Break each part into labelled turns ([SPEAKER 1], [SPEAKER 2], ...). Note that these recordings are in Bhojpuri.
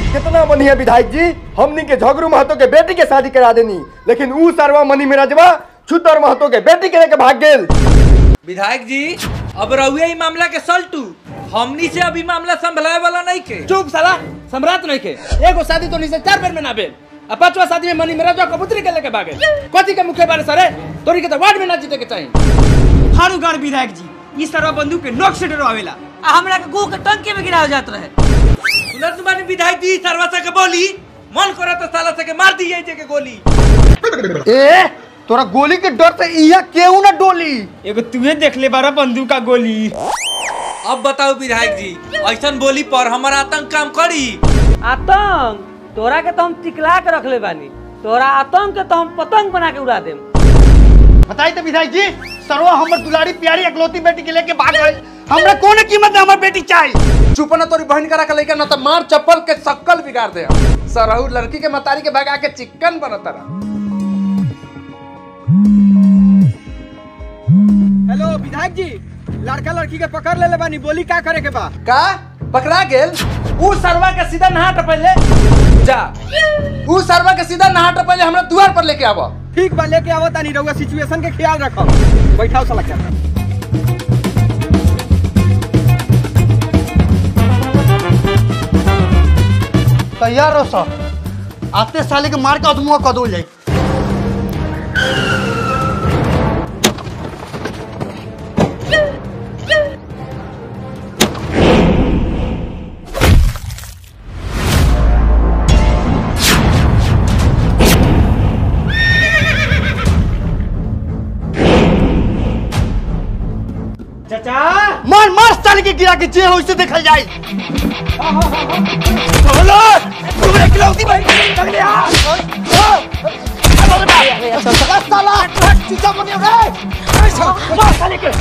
[SPEAKER 1] कितना बढ़िया विधायक जी हमनी के झगड़ू महतो के बेटी के शादी करा देनी लेकिन ऊ सरवा मनी मिराजवा छुतर महतो के बेटी के लेके भाग गेल
[SPEAKER 2] विधायक जी अब रहुए ही मामला के सल्टू हमनी से अभी मामला संभलाए वाला नहीं के
[SPEAKER 3] चुप साला सम्राट नहीं के एगो शादी तो से चार बेर में ना भेल आ पांचवा शादी में मनी मेरा जो कबूतरी के लेके भागे कथी के मुखे बारे सरे तोरी के तो वार्ड में ना जीते के चाहिए
[SPEAKER 4] हारू गाड़ विधायक जी इस तरह बंदूक के नोक से डरावेला आ हमरा के गो के टंकी में गिराव जात रहे
[SPEAKER 2] सुनत तुम्हारी विधायक जी सरवा के बोली मन करा तो साला से के मार दी जाए के गोली
[SPEAKER 1] ए तोरा गोली के डर से इया केहू ना डोली
[SPEAKER 4] एगो तुहे देख ले बारा बंदूक का गोली
[SPEAKER 2] अब बताओ विधायक जी ऐसा बोली पर हमारा आतंक काम करी
[SPEAKER 5] आतंक तोरा के तो हम टिकला के रखले बानी तोरा आतंक के तो हम पतंग बना के उड़ा देम
[SPEAKER 1] बताई तो विधायक जी सरवा हमर दुलारी प्यारी अकलौती बेटी के लेके भाग गए हमरा कौन कीमत में हमर बेटी चाहिए
[SPEAKER 3] चुप ना तोरी बहन करा के लेके ना तो मार चप्पल के शक्ल बिगाड़ दे सरहू लड़की के मतारी के भगा के चिकन बनता रहा
[SPEAKER 4] हेलो विधायक जी लड़का लड़की के पकड़ ले ले बानी बोली का करे के बा
[SPEAKER 3] का पकड़ा गेल ऊ सरवा के सीधा नहा टपले जा ऊ सरवा के सीधा नहा टपले हमरा द्वार पर लेके आवा
[SPEAKER 4] ठीक बा लेके आवत तानी रहुआ सिचुएशन के ख्याल रखो बैठाओ साला क्या
[SPEAKER 1] तैयार रहो सर आते साले के मार के अदमुआ कदो जाए
[SPEAKER 4] चाचा
[SPEAKER 1] मार मार साले के गिरा के जे हो उसे देखल जाए चलो तू इकलौती बहन के ले आ साला चीजा बने रे मार साले के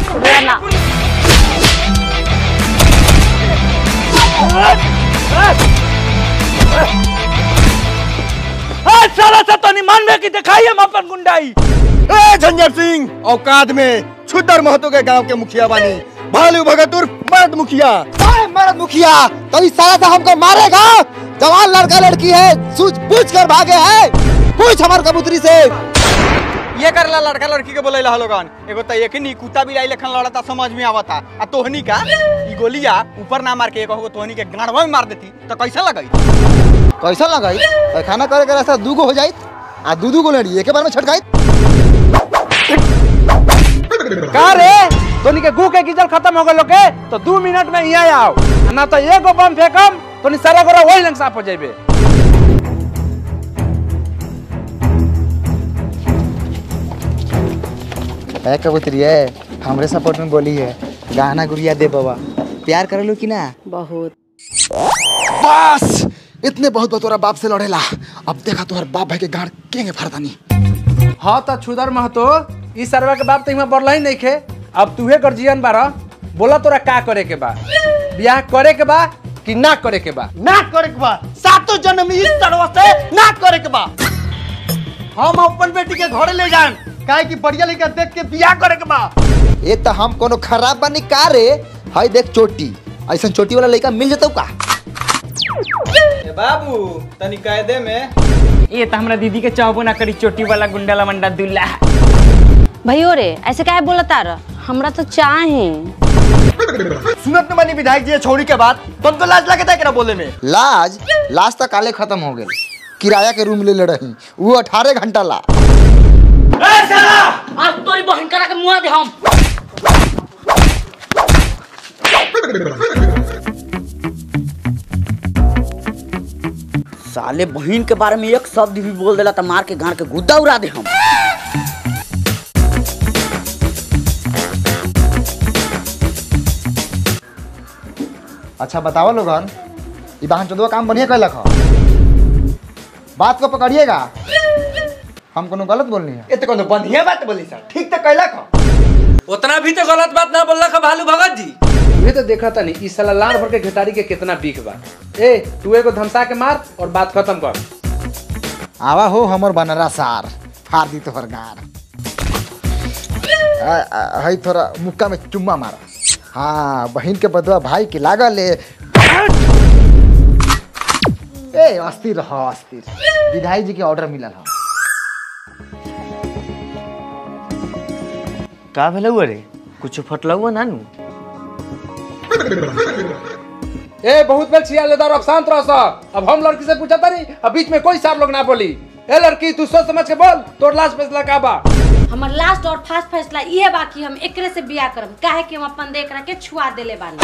[SPEAKER 2] साला से तो नहीं मानवे की दिखाई हम अपन गुंडाई
[SPEAKER 1] ए झंझर सिंह औकात में छुदर महतो के गांव के मुखिया बानी भालू भगतुर मर्द मुखिया मर्द मुखिया तो इस साला से हमको मारेगा जवान लड़का लड़की है सूझ पूछ कर भागे है पूछ हमार कबूतरी से
[SPEAKER 4] ये करला लड़का लड़की के बोले ला लोगन एगो त एक ही कुत्ता बिलाई लेखन लड़ता समझ में आवता आ तोहनी का ई गोलिया ऊपर ना मार के एक हो तोहनी के गाड़वा में मार देती तो कैसा लगई
[SPEAKER 1] कैसा लगाई खाना करे के रास्ता दूगो हो जाई आ दू दू गो लड़ी एक बार में छटकाई
[SPEAKER 3] का रे तोनी के गु के गिजल खत्म हो गलो के तो दू मिनट में यहाँ आओ ना तो एगो बम फेंकम तोनी सारा गोरा वही लंग साफ हो जाइबे
[SPEAKER 6] है कबूतरी है हमरे सपोर्ट में बोली है गाना गुड़िया दे बाबा प्यार कर लो कि ना
[SPEAKER 5] बहुत
[SPEAKER 1] बस इतने बहुत बतोरा बाप से लड़ेला अब देखा तोहर बाप भाई के गाड़ केंगे फरदानी
[SPEAKER 3] हाँ तो छुदर महतो इस सरवा के बाप तो इहाँ बढ़ला ही नहीं खे अब तूहे गर्जियन बारा बोला तोरा का करे के बा ब्याह करे के बा कि ना करे के बा
[SPEAKER 1] ना करे के बा सातों जन्म इस तरह से ना करे के बा हम अपन बेटी के घरे ले जाएं काहे कि बढ़िया लड़का देख के बियाह करे के बा
[SPEAKER 6] ये तो हम कोनो खराब बानी का रे हाय देख चोटी ऐसा चोटी वाला लड़का मिल जतौ का
[SPEAKER 4] बाबू तनी कायदे में
[SPEAKER 5] ये तो हमरा दीदी के चाहबो ना करी चोटी वाला गुंडाला मंडा दुल्ला
[SPEAKER 7] भैयो रे ऐसे काहे बोलता र हमरा तो चाहे
[SPEAKER 1] सुनत न मानी विधायक जी छोड़ी के बाद तुम तो लाज लगता है क्या बोले में
[SPEAKER 6] लाज लाज तक काले खत्म हो गए किराया के रूम ले ले रही वो अठारह घंटा ला
[SPEAKER 5] आज तोरी बहन करा के मुआ दे हम
[SPEAKER 8] साले बहन के बारे में एक शब्द भी बोल देला त मार के गाड़ के गुद्दा उड़ा दे हम
[SPEAKER 6] अच्छा बताओ लोगन ये बहन चंदुआ काम बढ़िया कैलक ह बात को पकड़िएगा हम कोनो गलत बोलनी है
[SPEAKER 1] ये तो कोनो बढ़िया बात बोली सर ठीक तो कैला खा
[SPEAKER 2] उतना भी तो गलत बात ना बोलला का भालू भगत जी
[SPEAKER 3] ये तो देखा था नहीं इस साला लाड़ भर के घेटारी के कितना बीक बा ए तू एगो धमसा के मार और बात खत्म कर
[SPEAKER 6] आवा हो हमर बनरा सार फाड़ दी तोहर गार आ, आ, हई थोड़ा मुक्का में चुम्मा मारा हाँ बहन के बदवा भाई के लागल है अस्थिर रह अस्थिर विधायक जी के ऑर्डर मिलल है
[SPEAKER 1] का भेल हुआ रे कुछ फटला हुआ नानू
[SPEAKER 3] ए बहुत बेल छिया लेदार अब शांत रह सा अब हम लड़की से पूछा तारी अब बीच में कोई सार लोग ना बोली ए लड़की तू सोच समझ के बोल तोर लास्ट फैसला का बा
[SPEAKER 7] हमर लास्ट और फास्ट फैसला ये बा कि हम एकरे से बियाह करब काहे कि हम अपन देख रख के छुआ देले बानी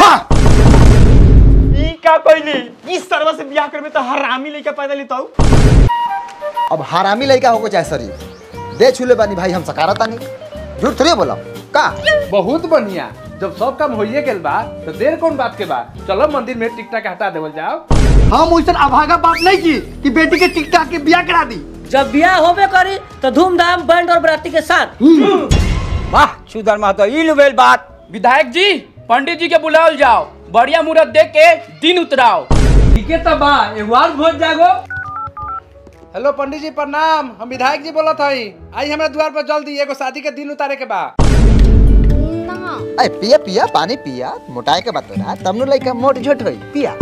[SPEAKER 4] ई का कहली इस सरवा से बियाह करबे तो हरामी लइका पैदा ली तो
[SPEAKER 6] अब हरामी लड़का होको चाहे शरीफ दे छूले बानी भाई हम सकारा तानी झूठ थोड़ी बोला का
[SPEAKER 3] बहुत बढ़िया जब सब काम होइए गेल बा तो देर कौन बात के बा चलो मंदिर में टिकटा के हटा देवल जाओ
[SPEAKER 1] हम वैसे अभागा बात नहीं की कि बेटी के टिक टाक के बियाह करा दी
[SPEAKER 5] जब बियाह होबे करी तो धूमधाम बैंड और बराती के साथ
[SPEAKER 4] वाह छुदर महतो ई लुबेल बात
[SPEAKER 9] विधायक जी पंडित जी के बुलाओल जाओ बढ़िया मुहूर्त देख के दिन उतराओ
[SPEAKER 2] ठीक है तब बा एगो और भोज जागो
[SPEAKER 3] हेलो पंडित जी प्रणाम हम विधायक जी बोलत हई आई हमरा द्वार पर जल्दी एगो शादी के दिन उतारे के बा
[SPEAKER 7] ना
[SPEAKER 6] अरे पिया पिया पानी पिया मोटाए के बात ना तब नु लड़का मोट झोट होई पिया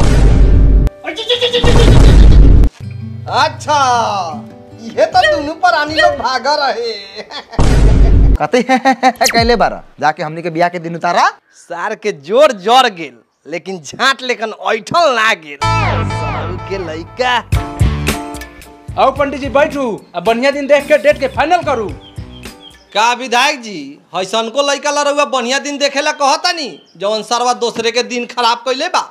[SPEAKER 1] अच्छा ये तो दोनों प्राणी लोग भागा रहे
[SPEAKER 6] कते कहले बारा जाके हमनी के बियाह के दिन उतारा
[SPEAKER 1] सार के जोर जर गेल लेकिन झाट लेकिन ऐठल ना गेल साल के लइका
[SPEAKER 3] आओ पंडित जी बैठू अब बढ़िया दिन देख के डेट के फाइनल करू
[SPEAKER 10] का विधायक जी हैसन को लइका लड़ुआ बढ़िया दिन देखेला कहतानी जवन सरवा दूसरे के दिन खराब कइले बा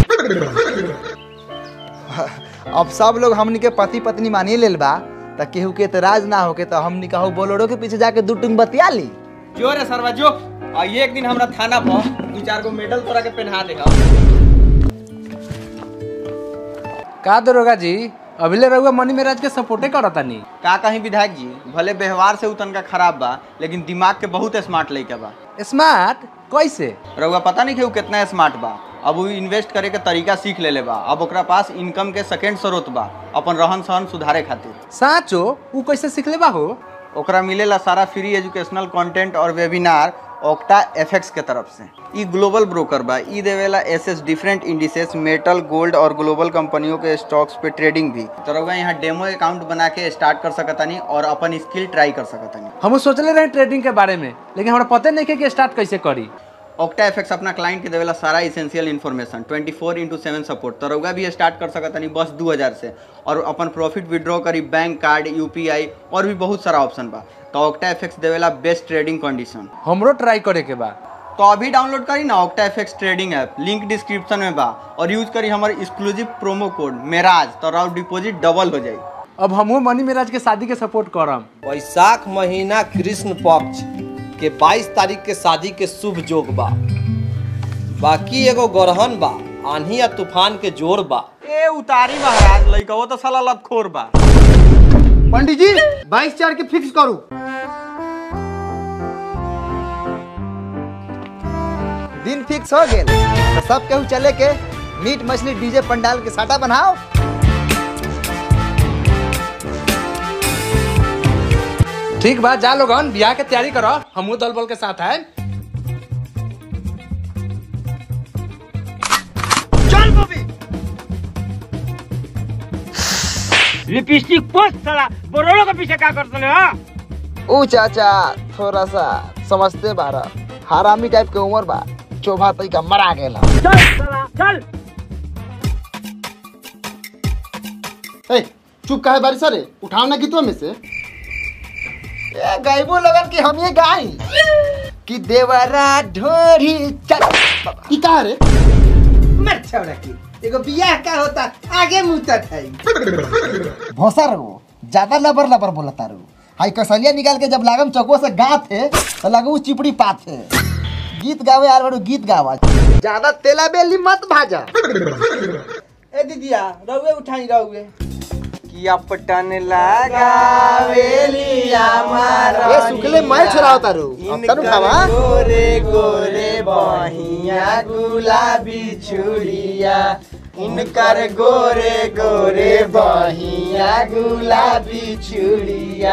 [SPEAKER 6] अब सब लोग हमनी के पति पत्नी मानिए लेल बा त केहू के एतराज ना होके तो हमनी कहू बोलोरो के पीछे जाके दू टुंग बतिया ली
[SPEAKER 4] जो रे सरवा जो आ एक दिन हमरा थाना पर दू चार गो मेडल तोरा के पहना देगा
[SPEAKER 3] का दरोगा जी अभिले रहुआ मनी मेराज के सपोर्टे करतानी
[SPEAKER 4] का कहीं विधायक जी भले व्यवहार से उतन का खराब बा लेकिन दिमाग के बहुत स्मार्ट लइका बा
[SPEAKER 3] स्मार्ट कैसे
[SPEAKER 4] रउआ पता नहीं कि उ कितना स्मार्ट बा अब वो इन्वेस्ट करे के तरीका सीख लेले बा अब ओकरा पास इनकम के सेकेंड स्रोत बा अपन रहन सहन सुधारे खातिर
[SPEAKER 3] साचो ऊ कैसे सीखले बा हो
[SPEAKER 4] ओकरा मिलेला सारा फ्री एजुकेशनल कंटेंट और वेबिनार ओक्टा एफएक्स के तरफ से ई ग्लोबल ब्रोकर बा ई देवेला access different indices metal gold और ग्लोबल कंपनियों के स्टॉक्स पे ट्रेडिंग भी तो रउआ यहाँ डेमो अकाउंट बना के स्टार्ट कर सकतानी और अपन स्किल ट्राई कर सकतानी
[SPEAKER 3] हम सोचले रहे ट्रेडिंग के बारे में लेकिन हमरा पते नहीं के कि स्टार्ट कैसे करी
[SPEAKER 4] ऑक्टा एफएक्स अपना क्लाइंट के देवेला सारा essential information 24 four into seven support तो रउआ भी स्टार्ट कर सकता नहीं बस 2000 से और अपन प्रॉफिट विड्रॉ करी बैंक कार्ड यूपीआई और भी बहुत सारा ऑप्शन बा तो ऑक्टा एफएक्स देवेला बेस्ट ट्रेडिंग कंडीशन
[SPEAKER 3] हमरो ट्राई करे के बा
[SPEAKER 4] तो अभी डाउनलोड करी ना Octa FX trading app link description में बा और यूज करी हमारे एक्सक्लूसिव प्रोमो कोड मेराज तो राउ डिपॉजिट डबल हो जाई
[SPEAKER 3] अब हमहू मनी मेराज के शादी के सपोर्ट करम
[SPEAKER 10] वैशाख महीना कृष्ण पक्ष के 22 तारीख के शादी के शुभ जोग बा बाकी एगो गरहन बा आंधी या तूफान के जोर बा
[SPEAKER 4] ए उतारी महाराज लइका वो तो साला लतखोर बा
[SPEAKER 1] पंडित जी बाईस चार के फिक्स करू
[SPEAKER 6] दिन फिक्स हो गेल तो सब केहू चले के मीट मछली डीजे पंडाल के साटा बनाओ
[SPEAKER 3] ठीक बा जा लोगन बियाह के तैयारी करो हमहू दल बल के साथ आए
[SPEAKER 5] लिपस्टिक पोस्ट साला बोरोलो के पीछे का करते हाँ
[SPEAKER 6] ओ चाचा थोड़ा सा समझते बारा हरामी टाइप के उम्र बा चोभा तई का मरा गेला
[SPEAKER 5] चल साला चल
[SPEAKER 1] ए, चुप काहे बारिश रे उठाओ ना गीतवा में से
[SPEAKER 6] ए गायबो लगन कि हम ये गाई कि देवरा ढोरी चल
[SPEAKER 1] ई का रे
[SPEAKER 11] मत छौड़ा की एगो बियाह का होता आगे मुतत है
[SPEAKER 6] भोसा रहो ज्यादा लबर लबर बोलता रहो हाई कसलिया निकाल के जब लागम चौको से गाथे तो लगू चिपड़ी पाथे गीत गावे यार बड़ो गीत गावा ज्यादा तेला बेली मत भाजा
[SPEAKER 11] ए दीदिया रहुए उठाई रहुए
[SPEAKER 4] किया पटन लगावेलिया मारा
[SPEAKER 1] ए सुखले मैं छोड़ा होता रो अब तनु खावा
[SPEAKER 4] गोरे गोरे बहिया गुलाबी छुड़िया इनकर गोरे गोरे बहिया गुलाबी छुड़िया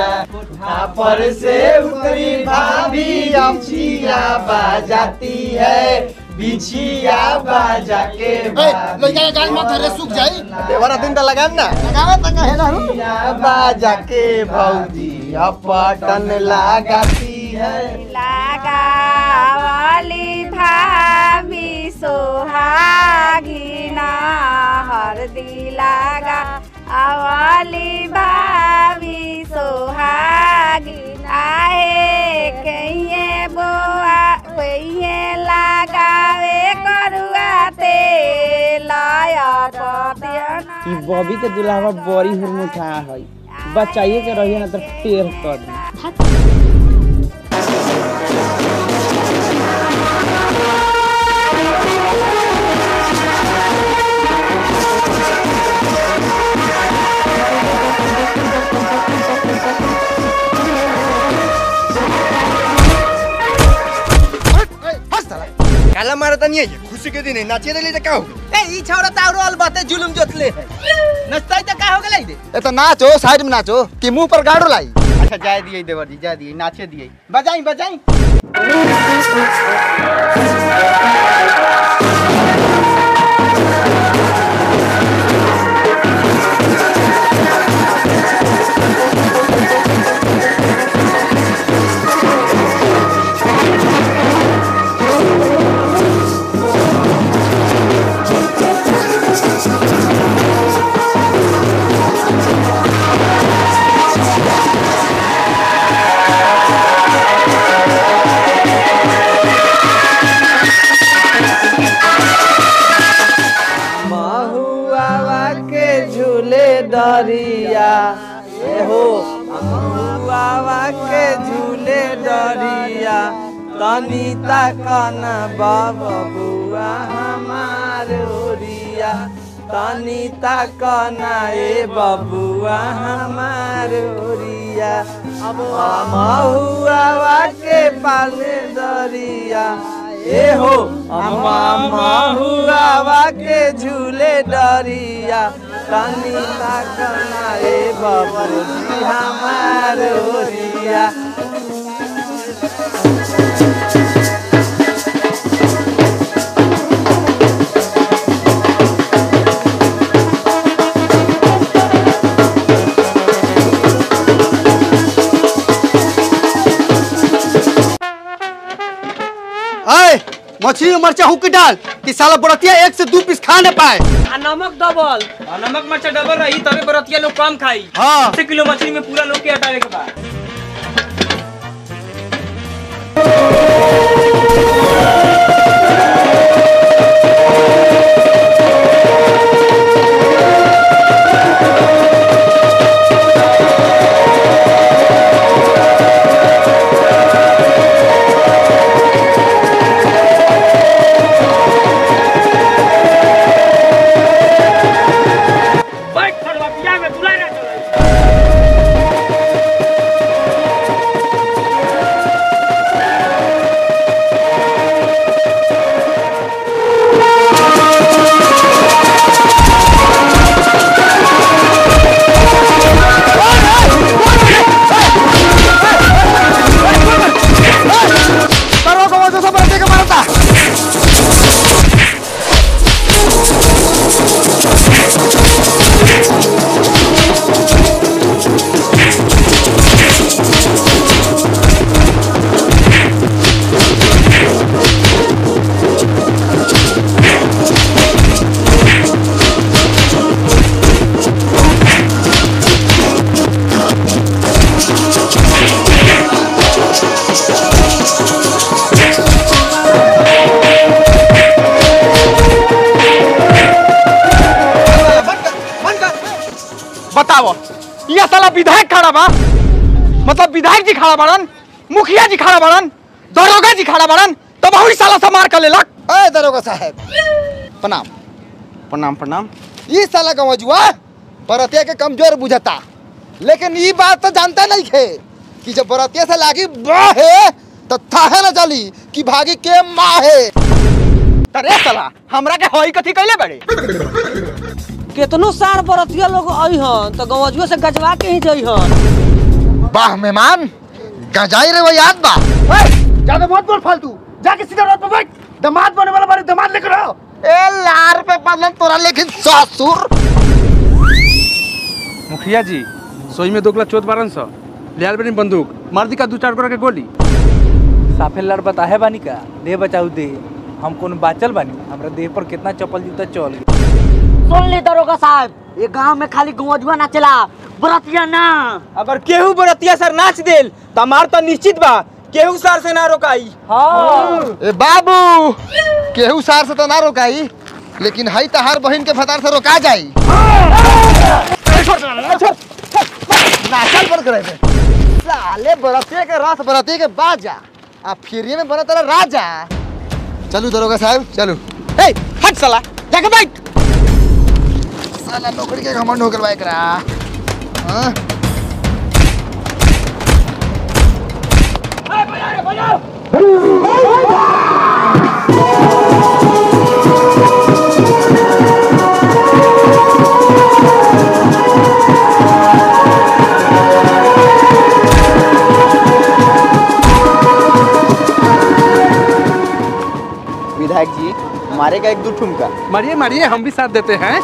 [SPEAKER 4] पर से उतरी भाभी अमचिया बजाती है बिछिया बाजा के
[SPEAKER 6] लड़का के गाल मत धरे सूख जाई
[SPEAKER 4] देवरा दिन त लगाम ना
[SPEAKER 6] लगावे त कहे ना
[SPEAKER 4] बिछिया बाजा के भौजी अपटन लगाती है
[SPEAKER 12] लगावली भाभी सोहागिना हरदी लगा अवली भाभी सोहागिना हे कहिए बोआ कहिए लगावे करुआ तेल
[SPEAKER 8] ई बॉबी के दुल्हावा बड़ी हुरमुठा है बचाइए के रहिए ना तो टेर कर दी
[SPEAKER 1] काला मारा त नहीं है खुशी के दिन है नाचे रही का हो
[SPEAKER 11] ए ई छौड़ा त औरो अलबते जुलुम जोतले है नचतै त का हो गेलै रे
[SPEAKER 6] ए तो नाचो साइड में नाचो कि मुंह पर गाड़ो लाई
[SPEAKER 4] अच्छा जाए दिए देवर जी जाए दिए नाचे दिए
[SPEAKER 11] बजाई बजाई
[SPEAKER 3] महुआ के झूले डरिया ए हो महुआ के झूले डरिया तनी तकन बबुआ हमार ओरिया तनी तकन ए बबुआ हमार ओरिया महुआ के पाले डरिया ए हो अम्मा महुआ के झूले डरिया तनी तकना ए बबुजी हमार ओरिया
[SPEAKER 1] अय मछली में मरचा हुक डाल कि साला बरतिया एक से दो पीस खा न पाए
[SPEAKER 5] आ नमक डबल
[SPEAKER 9] और नमक मरचा डबल रही तबे बरतिया लोग कम खाई
[SPEAKER 1] हाँ।
[SPEAKER 9] अस्सी किलो मछली में पूरा लोग के हटावे के बाद बैठ फड़वा पिया में बुला ना चले
[SPEAKER 1] करो को वजह से बरतिया के मारता बताओ ये साला विधायक खड़ा बा मतलब विधायक जी खड़ा बाड़न मुखिया जी खड़ा बाड़न दरोगा जी खड़ा बाड़न तब वही साला से मार कर लेलक
[SPEAKER 6] ए दरोगा साहब प्रणाम
[SPEAKER 4] प्रणाम प्रणाम
[SPEAKER 6] ई साला गवजुआ बरतिया के कमजोर बुझता लेकिन ई बात तो जानता नहीं थे कि जब बरतिया से लागी बाहे तो थाहे न चली कि भागी के माहे
[SPEAKER 1] अरे साला हमरा के हई कथी कैले बड़े
[SPEAKER 5] केतनो सार बरतिया लोग अइहन तो गवजुआ से गजवा के ही जइहन
[SPEAKER 6] वाह मेहमान गजाई रे वो याद बा
[SPEAKER 1] ज्यादा मत बोल फालतू जाके सीधा रोड पे बैठ
[SPEAKER 6] दामाद बने वाला बारे दामाद लेकर आओ ए लार पे बदलन तोरा लेकिन ससुर
[SPEAKER 3] मुखिया जी सोई में दोगला चोत बारन सौ लियाल बनी बंदूक मार दी का दू चार गोरा के गोली
[SPEAKER 2] साफे लड़ बताहे बानी का दे बचाऊ दे हम कौन बाचल बानी हमरा देह पर कितना चप्पल जूता चल गई
[SPEAKER 8] सुन ली दरोगा साहब ये गांव में खाली गौजुआ नाचला बरतिया ना
[SPEAKER 13] अगर केहू बरतिया सर नाच देल त हमार तो निश्चित बा केहू सर से ना रोकाई
[SPEAKER 6] ए बाबू केहू सार से तो ना रोकाई लेकिन हई तहार बहन के फतार से रोका जाई नाचल बंद करे दे साले बरतिया के रस बरतिया के बाजा आ फिरिए में बना तेरा राजा चलू दरोगा साहब चलू ए हट साला जाके बैठ साला नौकरी के घमंड होकर बाइक रहा हाँ
[SPEAKER 4] विधायक जी मारेगा एक दो ठुमका
[SPEAKER 3] मारिए मारिए हम भी साथ देते हैं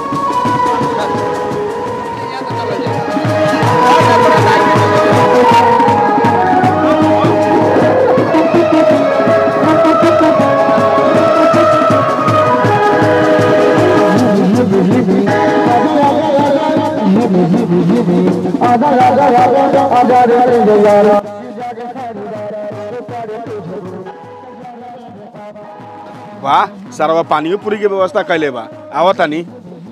[SPEAKER 14] वाह सरवा पानियो पूरी के व्यवस्था कैले बा आवत तानी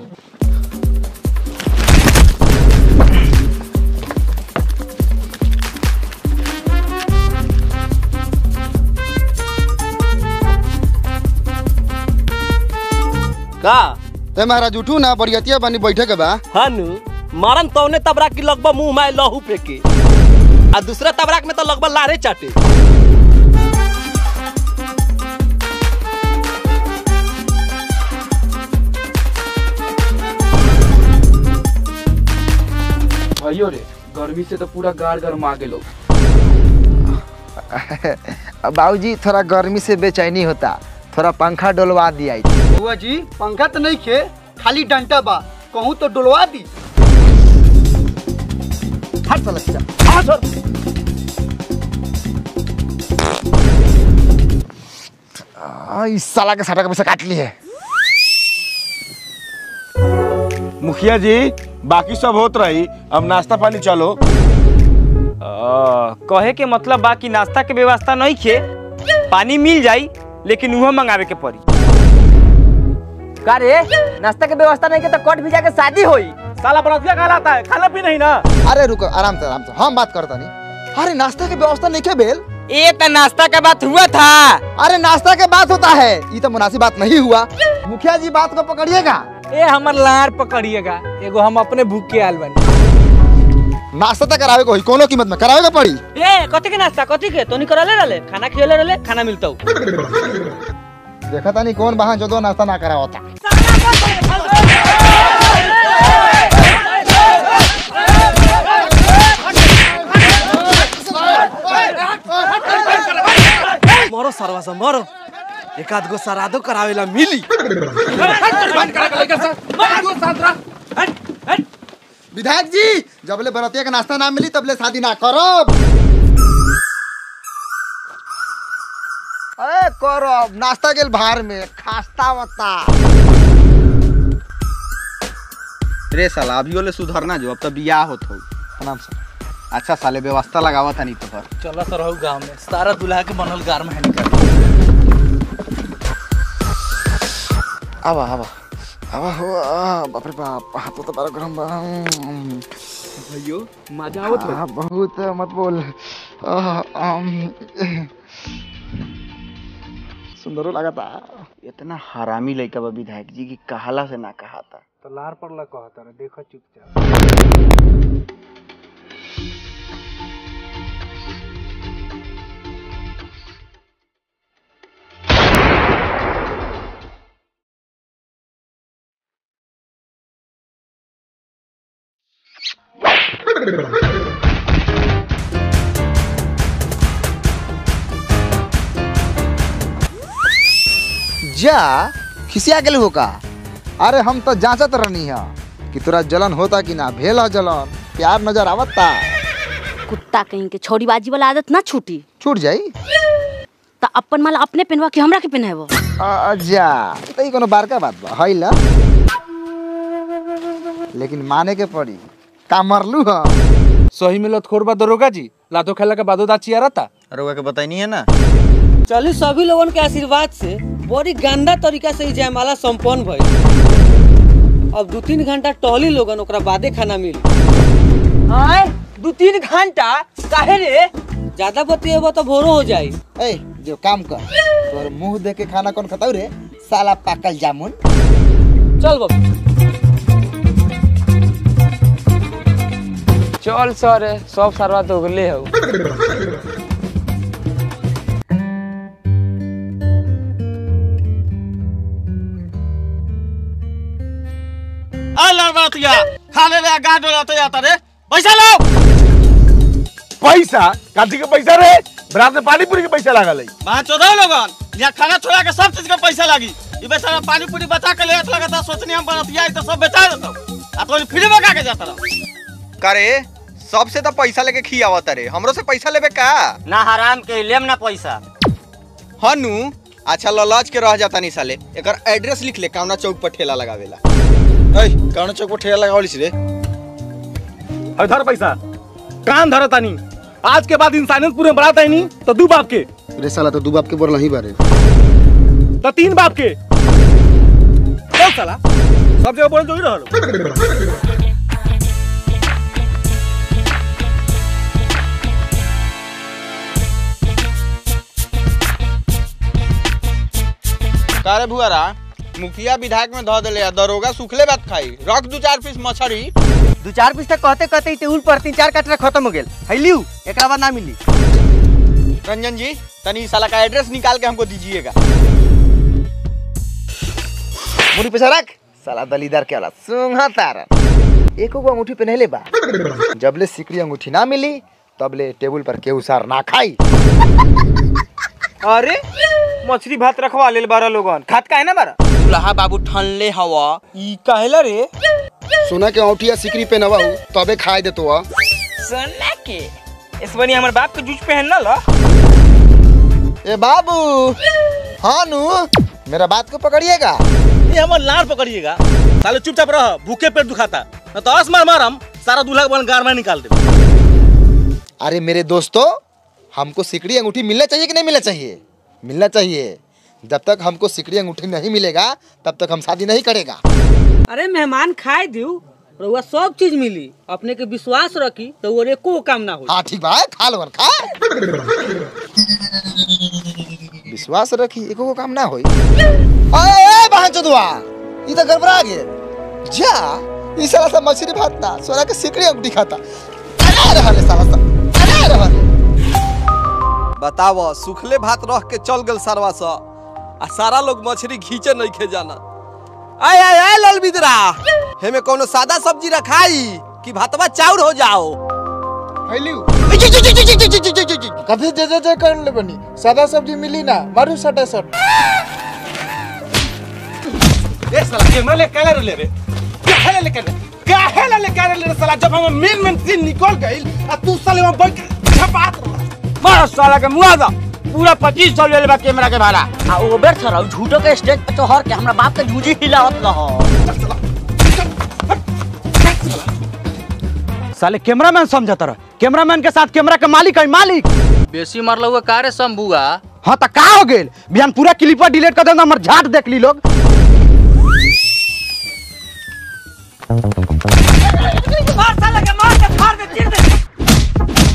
[SPEAKER 10] का
[SPEAKER 6] ते महाराज उठू ना बरियतिया बनी बैठे के बा
[SPEAKER 10] हनु मारन तौने तबराक की लगभग मुंह में लहू फेंके आ दूसरा तबराक में तो लगभग लारे चाटे
[SPEAKER 3] भाइयों रे गर्मी से तो पूरा गार गरमा गेलो
[SPEAKER 6] बाबूजी थोड़ा गर्मी से बेचैनी होता थोड़ा पंखा डोलवा दिया
[SPEAKER 11] बुआ जी पंखा तो नहीं खे खाली डंटा बा कहूँ तो डुलवा दी
[SPEAKER 6] हट साला सीधा हाँ सर आ, इस साला के साटा का पैसा काट ली है
[SPEAKER 14] मुखिया जी बाकी सब होत रही अब नाश्ता पानी चलो
[SPEAKER 13] कहे के मतलब बा कि नाश्ता के व्यवस्था नहीं खे पानी मिल जाई लेकिन उहो मंगावे के पड़ी का रे नाश्ता के व्यवस्था नहीं के तो कट भी जाके शादी होई साला बरतिया कहलाता है खाना भी नहीं ना
[SPEAKER 6] अरे रुको आराम से आराम से हम बात करता नहीं अरे नाश्ता की व्यवस्था नहीं क्या बेल
[SPEAKER 13] ये तो नाश्ता का बात हुआ था
[SPEAKER 6] अरे नाश्ता के बात होता है ये तो मुनासिब बात नहीं हुआ मुखिया जी बात को पकड़िएगा
[SPEAKER 2] ए हमर लार पकड़िएगा एगो हम अपने भूख के आल बानी
[SPEAKER 6] नाश्ता तो करावे को ही कोनो कीमत में करावे का पड़ी
[SPEAKER 5] ए कथी के नाश्ता कथी के तो करले रहले खाना खियले रहले खाना मिलता
[SPEAKER 6] देखा था नहीं कौन बहान जो दो नाश्ता ना करा होता
[SPEAKER 10] मरो सरवा से मरो एक आध गो सरादो करावेला मिली
[SPEAKER 6] विधायक जी जबले बरतिया का नाश्ता ना मिली तबले शादी ना करब अरे करब नाश्ता गेल भार में खास्ता मता
[SPEAKER 4] रे साला अभी ओले सुधरना जो अब तो बियाह होत हो
[SPEAKER 6] प्रणाम सर
[SPEAKER 4] अच्छा साले व्यवस्था लगावा था नहीं तो पर
[SPEAKER 2] चला तो रहू गांव में सारा दूल्हा के बनल गार में निकल
[SPEAKER 6] आवा आवा आवा हो आ, बाप रे बाप हाथ तो बड़ा गरम बा
[SPEAKER 3] भैयो मजा आवत
[SPEAKER 6] आ, बहुत मत बोल आ, आम, सुंदरो लगता
[SPEAKER 4] इतना हरामी लड़का बा विधायक जी की कहाला से ना कहा था
[SPEAKER 3] तो लार पड़ला कहता रे देखो चुपचाप
[SPEAKER 6] जा खिसिया गेल हो का अरे हम तो जांचत रहनी है कि तोरा जलन होता कि ना भेल है जलन प्यार नजर आवता
[SPEAKER 7] कुत्ता कहीं के छोड़ीबाजी वाला आदत ना छूटी
[SPEAKER 6] छूट जाई
[SPEAKER 7] त अपन माला अपने पहनवा के हमरा के पहनाबो
[SPEAKER 6] अच्छा तो ई कोनो बारका बात बा है ला लेकिन माने के पड़ी का मरलू ह
[SPEAKER 3] सही में लतखोर बा दरोगा जी लातो खेला के बादो दाची आ रहता
[SPEAKER 4] रोगा के बताई नहीं है ना
[SPEAKER 5] चलिए सभी लोगन के आशीर्वाद से बड़ी गंदा तरीका से ई जयमाला संपन्न भइल अब दू तीन घंटा टहली लोगन ओकरा बादे खाना मिली
[SPEAKER 13] आए दू तीन घंटा काहे रे
[SPEAKER 5] ज्यादा बतिएबो तो भोरो हो जाई
[SPEAKER 6] ए जो काम कर तोर मुंह देख के खाना कौन खताऊ रे साला पाकल जामुन
[SPEAKER 5] चल बाबू
[SPEAKER 13] चल सर सब सरवा तो गले हो
[SPEAKER 14] लड़बतिया खाने रे गांड डोलाते जाता रे पैसा लो पैसा काथी के पैसा रे बरात में पानी पूरी के पैसा लागल है
[SPEAKER 15] वहाँ चौदह लोगन यहाँ खाना छोड़ा के सब चीज का पैसा लगी ये बेचारा पानी पूरी बचा के ले लगा था सोचनी हम बनतिया तो सब बेचा देता आ तो फ्री में का के जाता रहा
[SPEAKER 4] करे सबसे तो पैसा लेके खियावत रे हमरो से पैसा लेबे का
[SPEAKER 13] ना हराम के लेम ना पैसा
[SPEAKER 4] हनु अच्छा ललाज के रह जाता नहीं साले एकर एड्रेस लिख ले कावना चौक पर ठेला लगावेला
[SPEAKER 14] ए कौन चौक पर ठेला लगावलिस रे अब धर पैसा कान धर तानी आज के बाद इंसानियत पूरे बरात है नहीं तो दू बाप के
[SPEAKER 6] रे साला तो दू बाप के बोल नहीं बारे
[SPEAKER 14] तो तीन बाप के चल साला सब जगह बोल जो ही रहलो
[SPEAKER 4] कारे भुआरा मुखिया विधायक में धो देले आ दरोगा सुखले बात खाई रख दू चार पीस मछली
[SPEAKER 13] दू चार पीस तक कहते कहते ही टेबुल पर तीन चार कटरा खत्म हो गेल हैलियो एकरा बाद ना मिली
[SPEAKER 4] रंजन जी तनी साला का एड्रेस निकाल के हमको दीजिएगा
[SPEAKER 6] मुड़ी पैसा रख साला दलीदार के वाला सुंघा तारा एको को अंगूठी पहनले बा जबले सिकड़ी अंगूठी ना मिली तबले टेबल पर केहू सार ना खाई
[SPEAKER 13] अरे मछली भात रखवा लेल बारह लोगन खात काहे ना बारह
[SPEAKER 4] दुल्हा बाबू ठनले हवा
[SPEAKER 13] ई काहेला रे
[SPEAKER 6] सोना के अंगूठी सिकड़ी पहनवा तबे खाए देतो आ
[SPEAKER 13] सोना के इस बनी हमर बाप के जूझ पहन ना ला
[SPEAKER 6] ए बाबू हाँ नु मेरा बात को पकड़िएगा
[SPEAKER 15] ये हमार लाड़ पकड़िएगा साले चुपचाप रह भूखे पेट दुखाता न तो आस मार मारम सारा दूल्हा के बन गार में निकाल दे
[SPEAKER 6] अरे मेरे दोस्तों हमको सिकड़ी अंगूठी मिलना चाहिए कि नहीं मिलना चाहिए मिलना चाहिए जब तक हमको सिकड़ी अंगूठी नहीं मिलेगा तब तक हम शादी नहीं करेगा
[SPEAKER 5] अरे मेहमान खाए दियो रउआ सब चीज मिली अपने के विश्वास रखी तो वो एको काम ना हो
[SPEAKER 6] हाँ ठीक बा खा लो खा विश्वास रखी एको को काम ना होई अरे बहन चोदवा ई तो गड़बड़ा गेल जा ई साला सब मछली भात ना सोना के सिकड़ी अंगूठी खाता अरे रहले साला सब अरे रहले
[SPEAKER 10] बताव सुखले भात रख के चल गल सरवा सा आ सारा लोग मछली घींचे नहीं खे जाना आय आय आय लाल बिदरा हेमे कोनो सादा सब्जी रखाई कि भातवा चाउर हो जाओ
[SPEAKER 6] हेलियो कभी जे जे जे कर ले बनी सादा सब्जी मिली ना मारू सटा सट
[SPEAKER 14] ए साला कैमरा ले काहे ले रे काहे ले काहे काहे ले काहे ले साला जब हम मेन मेन सीन निकल गइल आ तू साले वहां बैठ के छपात
[SPEAKER 13] मार साला के मुआ दा पूरा पच्चीस सौ ले बा कैमरा के भाड़ा आ ओ बेर थरा झूठो के स्टेज पे तो हर के हमरा बाप के झूठी हिलावत न हो
[SPEAKER 2] साले कैमरामैन समझता रह कैमरामैन के साथ कैमरा के मालिक है मालिक
[SPEAKER 9] बेसी मारल हुआ कारे शंभुआ
[SPEAKER 2] हाँ तो का हो गेल बिहान पूरा क्लिपर डिलीट कर देंगे हमर झाट देख ली लोग
[SPEAKER 5] मार साला के मार के फाड़ दे चीर दे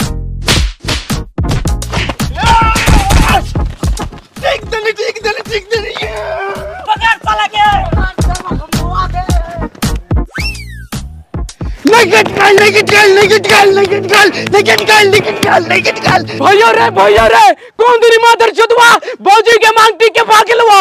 [SPEAKER 14] ठीक देली ठीक देली ठीक देली
[SPEAKER 5] पकड़ साला के
[SPEAKER 14] लेकिन काल लेकिन काल लेकिन काल लेकिन काल लेकिन काल लेकिन काल लेकिन काल
[SPEAKER 9] भैया रे भैया रे कौन तेरी मादर चुदवा बौजी के मांगटी के पागलवा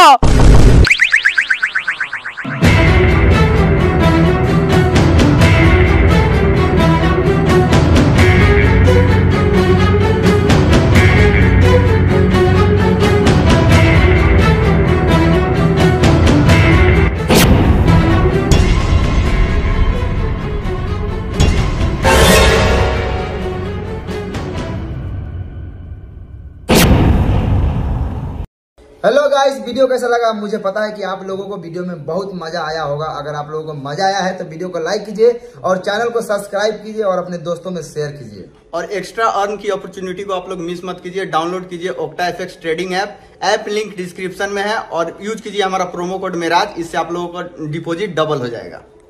[SPEAKER 6] हेलो गाइस वीडियो कैसा लगा मुझे पता है कि आप लोगों को वीडियो में बहुत मजा आया होगा अगर आप लोगों को मजा आया है तो वीडियो को लाइक कीजिए और चैनल को सब्सक्राइब कीजिए और अपने दोस्तों में शेयर कीजिए
[SPEAKER 4] और एक्स्ट्रा अर्न की अपॉर्चुनिटी को आप लोग मिस मत कीजिए डाउनलोड कीजिए Octa FX trading app app link description में है और यूज कीजिए हमारा प्रोमो कोड मेराज इससे आप लोगों का डिपॉजिट डबल हो जाएगा